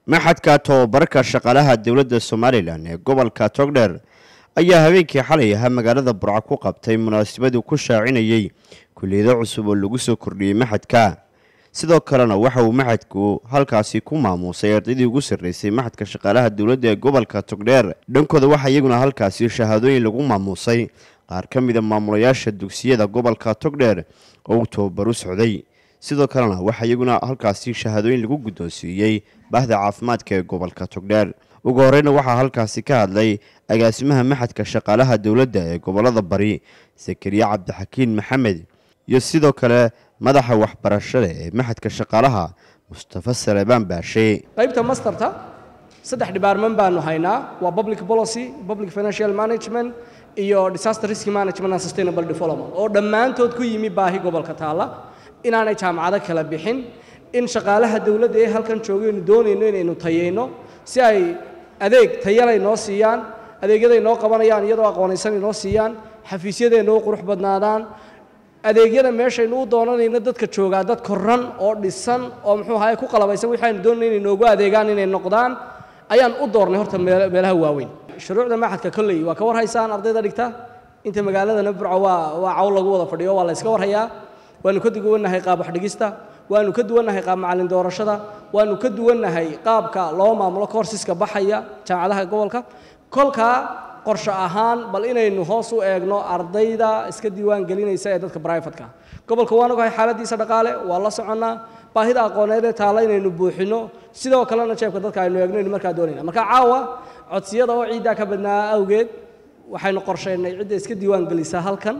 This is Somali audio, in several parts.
maxadka tobabarka shaqaalaha dowladda somalilan ee gobolka togdheer ayaa habeenkii xalay ahaa magaalada burco ku qabtay munaasabadu ku shaacinayey kuliyado cusub oo lagu soo kordhiyey maxadka sidoo kalena waxa uu maxadku halkaasi ku maamuusay ardaydii ugu sarreysay maxadka shaqaalaha dowladda ee gobolka togdheer dhankooda waxaa iyaguna halkaasi shahaadooyin lagu maamuusay qaar ka mida maamulayaasha dugsiyada gobolka togdheer oo uu tababar u socday sidoo kalena waxaa iyaguna halkaasi shahaadooyin lagu guddoonsiiyey baahda caafimaadka ee gobolka togdheer ugu horeyna waxaa halkaasi ka hadlay agaasimaha maxadka shaqaalaha dowladda ee gobolada bari sakariye cabdixakiin maxamed iyo sidoo kale madaxa waxbarashada ee maxadka shaqaalaha mustafa salebaan baashe qaybta masterta saddex dhibaarman baanu haynaa waa public policy public financial management iyo disaster risk management and sustainable development oo dhammaantood ku yimi baahi gobolka taalla inaanay jaamacado kala bixin in shaqaalaha dowladda ee halkan joogaynu doonayno inaynu tayayno si ay adeeg tayalay noo siiyaan adeegyaday noo qabanayaan iyadoo aqoonaysan inoo siiyaan xafiisyadeena u qurux badnaadaan adeegyada meeshaynu u doonanayno dadka joogaa dad koran oo dhisan oo muxuu ahaye ku qalabaysan waxaynu doonayno inay noogu adeegaan inay noqdaan ayaan u doornay horta meelaha waaweyn shuruucda maxadka kolley waa ka war haysaan ardayda dhigta inta magaaladana burco waa waa cawl lagu wada fadhiyo waa la iska warhayaa waanu ka duwannahay qaab waxdhigista waanu ka duwannahay qaab macallin doorashada waanu ka duwannahay qaabka loo maamulo koorsiska baxaya jaamacadaha gobolka kolkaa qorshe ahaan bal inaynu hoos u eegno ardayda iska diiwaan gelinaysa ee dadka brifatka gobolka waan ogahay xaaladiisa dhaqaale waa la soconnaa baahida aqooneed ee taalla inaynu buuxino sidoo kalena jeebka dadka aynu eegno aynu markaa doonayna marka caawa codsiyada oo ciiddaa ka badnaa awgeed waxaynu qorshaynay cidda iska diiwaan gelisa halkan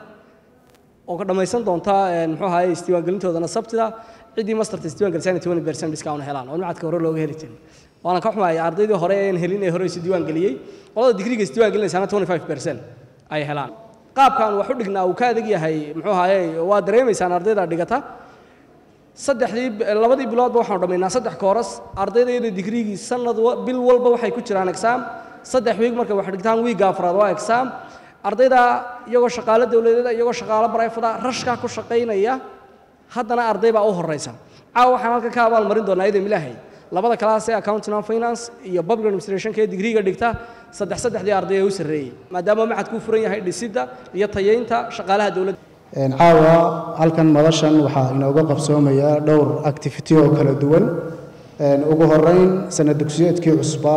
oo ka dhammaysan doonta muxuu ahaye isdiiwaangelintoodana sabtida ciddii masterta isdiiwan gelisana twenty percent discount helaan oo macadka hore looga heli jirin waana ka xumahay ardaydii hore een helin ee hore isdiiwaan geliyey qolada digriga isdiiwaan gelinaysaana twenty five percent ay helaan qaabkan wax u dhignaa uu ka adag yahay muxuu ahaye waa dareemaysaan ardayda dhigata saddexdii labadii biloodba waxaanu dhammaynaa saddex kooras ardaydayada digrigii sanad bil walba waxay ku jiraan exam saddex wiig markay wax dhigtaan wiigga afraad waa exam ardayda iyagoo shaqaalo dowladeeda iyagoo shaqaalo barayfada rashkaa ku shaqaynaya haddana arday baa u horeysa caawa waxaan halkan ka abaalmarin doonaa idin ilaahay labada kalaas ee accounting and finance iyo public administrationka ee digriga dhigta saddex saddexdii arday ee u sarreeyey maadaama maxadku furan yahay dhisidda iyo tayeynta shaqaalaha dowladda caawa halkan madashan waxaa inooga qabsoomaya dhowr activity oo kala duwan ugu horeyn sanad dugsiyeedkii cusbaa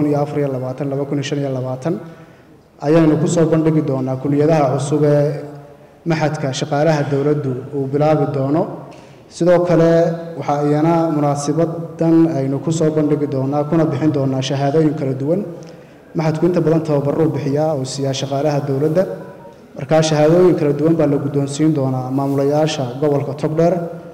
ayaynu ku soo bandhigi doonaa kuliyadaha cusub ee maxadka shaqaalaha dowladdu uu bilaabi doono sidoo kale waxaa iyana munaasibadan aynu ku soo bandhigi doonaa kuna bixin doonaa shahaadooyin kala duwan maxadku inta badan tababaruu bixiyaa oo siiyaa shaqaalaha dowladda markaa shahaadooyin kala duwan baa la guddoonsiin doonaa maamulayaasha gobolka togdheer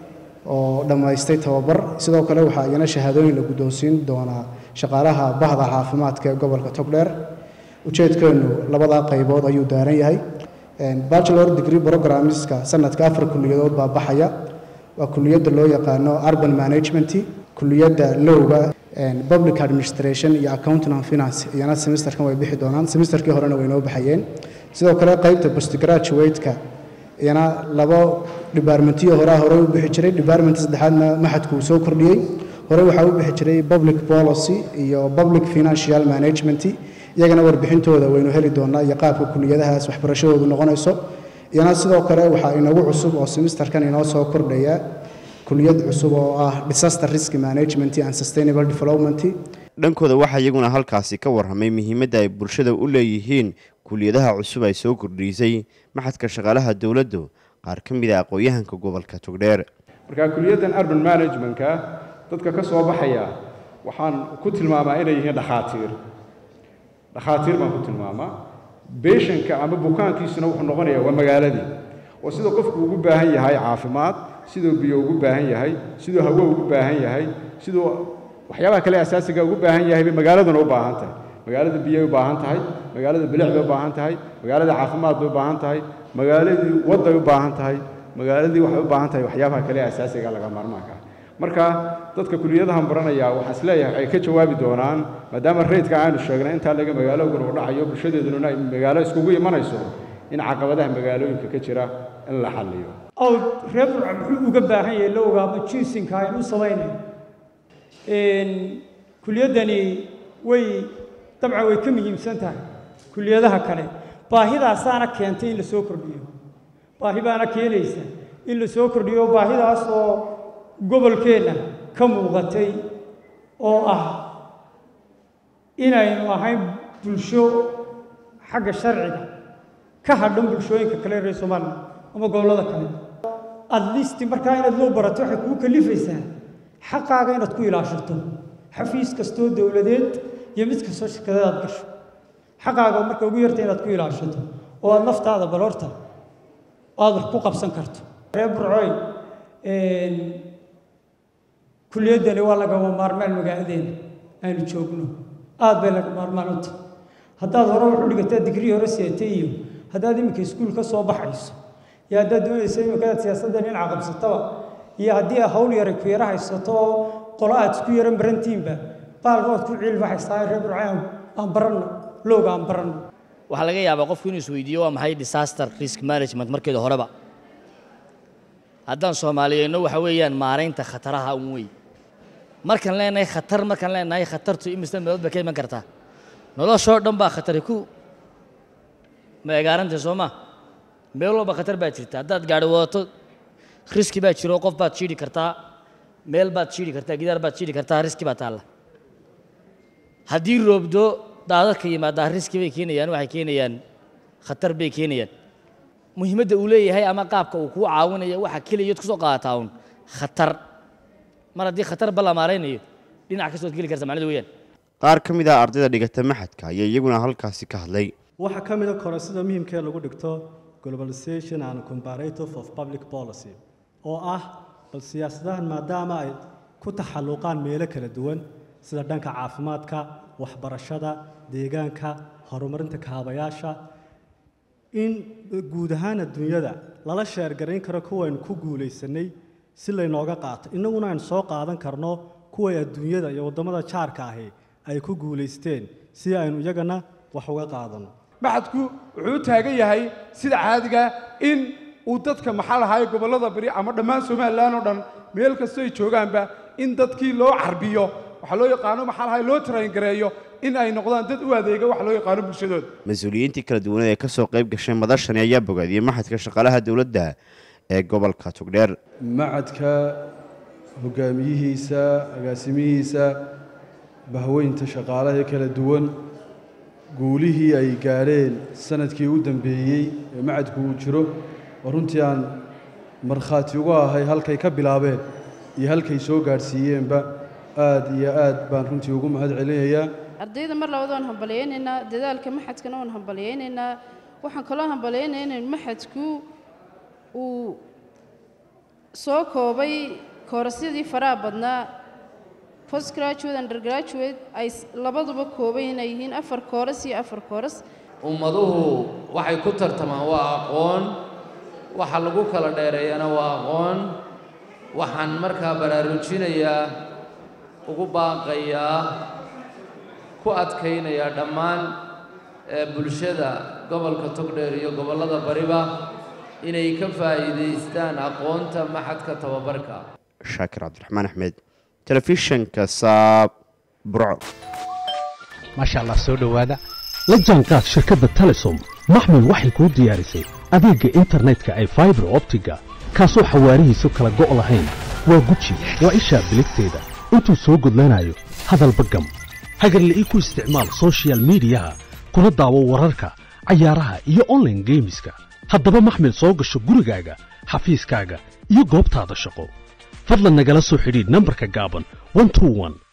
oo dhammaystay tababar sidoo kale waxaa iyana shahaadooyin la guddoonsiin doonaa shaqaalaha bahda caafimaadka ee gobolka togdheer ujeedkeennu labadaa qaybood ayuu daaran yahay bachelor degree programmeska sanadka afar kuliyadood baa baxaya waa kuliyadda loo yaqaano urban management kuliyadda lowga public administration iyo accounting and finance iyana semesterkan way bixi doonaan semesterkii horena way noo baxayeen sidoo kale qaybta postgraduate-ka iyana labo departmentiyo horaa horey u bixi jiray department saddexaadna maxadku uu soo kordhiyey hore waxaa u bixi jiray public policy iyo public financial management iyagana warbixintooda waynu heli doonaa iyo qaabka kuliyadahaas waxbarashadoodu noqonayso iyana sidoo kale waxaa inagu cusub oo semesterkan inoo soo kordhaya kuliyad cusub oo ah disaster risk management and sustainable development dhankooda waxaa iyaguna halkaasi ka warramay muhiimadda ay bulshada u leeyihiin kuliyadaha cusub ay soo kordhiisay maxadka shaqaalaha dowladdu qaar ka mid a aqoon-yahanka gobolka togdheer markaa kuliyaddan urban managementka dadka ka soo baxaya waxaan ku tilmaamaa inay yihiin dhakhaatiir dhakhaatiir baan ku tilmaamaa beeshanka ama bukaankiisuna wuxuu noqonayaa waa magaaladii oo siduu qofku ugu baahan yahay caafimaad siduu biyo ugu baahan yahay siduu hawo ugu baahan yahay siduu waxyaabaha kale asaasiga ugu baahan yahay bay magaaladuna u baahan tahay magaalada biyay u baahan tahay magaalada bilic bay u baahan tahay magaalada caafimaad bay u baahan tahay magaaladii wadday u baahan tahay magaaladii waxay u baahan tahay waxyaabaha kale asaasiga laga maarmaanka ah marka dadka kuliyadahan baranaya waxaan isleeyahay ay ka jawaabi doonaan maadaama reydka aanu sheegnay intaa laga magaaloogan uu dhacayo bulshadeeduna ay magaalo iskugu imanayso in caqabadaha magaalooyinka ka jira in la xalliyo aw reer burca muxuu uga baahan yahay la ogaamo jinsinka aynu u samaynayn kuliyaddani way dabcan way ka muhiimsan tahay kuliyadaha kale baahidaasaana keentay in la soo kordhiyo baahi baana keenaysa in la soo kordhiyo baahidaas oo gobolkeenna ka muuqatay oo ah inaynu ahayn bulsho xagga sharciga ka hadhan bulshooyinka kale reer somalilan ama gobollada kale at least markaa inaad loo barato waxay kuu kalifaysaa xaqaaga inaad ku ilaashato xafiis kastoo dowladeed iyo mid kastoo shirkadeed aad gasho xaqaaga marka ugu yarta inaad ku ilaashato oo aad naftaada bal horta aad wax ku qabsan karto reer burcooy kuliyaddani waa lagama maarmaan magaaladeena aynu joogno aad bay laga maarmaan u tahay haddaad hore wax u dhigataa digrii hore seetay iyo haddaad iminka iskuul ka soo baxayso iyo haddaad doonayso iminkaad siyaasadda dhinaca qabsataba iyo haddii a hawl yaray ku yara haysato oo qolo aad isku yara marantiinba baalka waad ku ciilbaxaysaa reer burcaan aan baranno looga aan baranno waxaa laga yaabaa qofku inuu isweydiiyo waa maxay disaster risk management markeeda horeba haddaan soomaaliyeyno waxa weeyaan maaraynta khataraha un wey markaan leenahay khatar markaan leenahay khatartu imisa meelood bay ka iman kartaa noloshoo dhan baa khatari ku meegaarantay soo ma meel walba khatar baa jirta haddaad gaari wadato riski baa jiro qof baad jiidhi kartaa meel baad jiidhi kartaa gidaar baad jiidhi kartaa riski baa taalla haddii roobdo daadadka yimaadaa riski bay keenayaan waxay keenayaan khatar bay keenayaan muhiimadda uu leeyahay ama qaabka uu kuu caawinayo waxa keliyaad kusoo qaadataa un khatar mar haddii khatar ba la maaraynayo dhinac kastood geli karta macnadu weeyaan qaar ka mid ah ardayda dhigata maxadka ayaa iyaguna halkaasi ka hadlay waxaa ka mid a koresida muhiimkee lagu dhigto globalization and comparative of public policy oo ah bal siyaasadahan maadaama ay ku taxalluqaan meelo kala duwan sida dhanka caafimaadka waxbarashada deegaanka horumarinta kaabayaasha in guud ahaan adduunyada lala sheergarayn karo kuwaynu ku guulaysanay si laynooga qaato innaguna aynu soo qaadan karno kuway adduunyada iyo waddamada jaarka ahi ay ku guulaysteen si aynu iyagana wax uga qaadano maxadku wuxuu u taagan yahay sida caadiga in uu dadka maxaa lahaay gobollada bari ama dhammaan somalilan oo dhan meel kastoo ay joogaanba in dadkii loo carbiyo waxaa loo yaqaano maxaa lahaay loo tarayngareeyo in ay noqdaan dad u adeega waxa loo yaqaano bulshadooda mas-uuliyiintii kala duwaneed ee ka soo qayb gashay madashani ayaa bogaadiyey maxadka shaqaalaha dowladda ee gobolka togdheer macadka hogaamiyihiisa agaasimihiisa bahweynta shaqaalaha kala duwan guulihii ay gaadheen sanadkii u dambeeyey ee macadku uu jiro oo runtii aan markhaati uga ahay halkay ka bilaabeen iyo halkay soo gaadhsiiyeenba aad iyo aad baan runtii ugu mahad celinayaa ardayda mar labada waan hambalyaynaynaa dadaalka maxadkana waan hambalyaynaynaa waxaan kaloo hambalyaynayaa in maxadku uu soo koobay koorasyadii faraha badnaa postgraduate undergraduate ay labaduba kooban inay yihiin afar kooras iyo afar kooras ummaduhu waxay ku tartamaan waa aqoon waxa lagu kala dheereeyana waa aqoon waxaan markaa baraarujinayaa ugu baaqayaa ku adkaynayaa dhammaan bulshada gobolka togdheer iyo gobollada bariba inay ka faa'iidaystaan aqoonta maxadka tababarka shaakir cabdiraxmaan axmed telefishanka saab burco maasha allah soo dhowaada la jaanqaad shirkadda telesom maxmed waxay kuu diyaarisay adeegga internetka ay faibar optiga kaasoo xawaarihiisu kala go' lahayn waa guji waa ishaa biligteeda intuu soo gudlanayo hadalba gam hagarla'ii ku isticmaal sochial midiyaha kuna daawo wararka cayaaraha iyo onlaine geemiska haddaba maxmed soo gasho gurigaaga xafiiskaaga iyo goobtaada shaqo fadlan nagala soo xidhiidh nambarka gaaban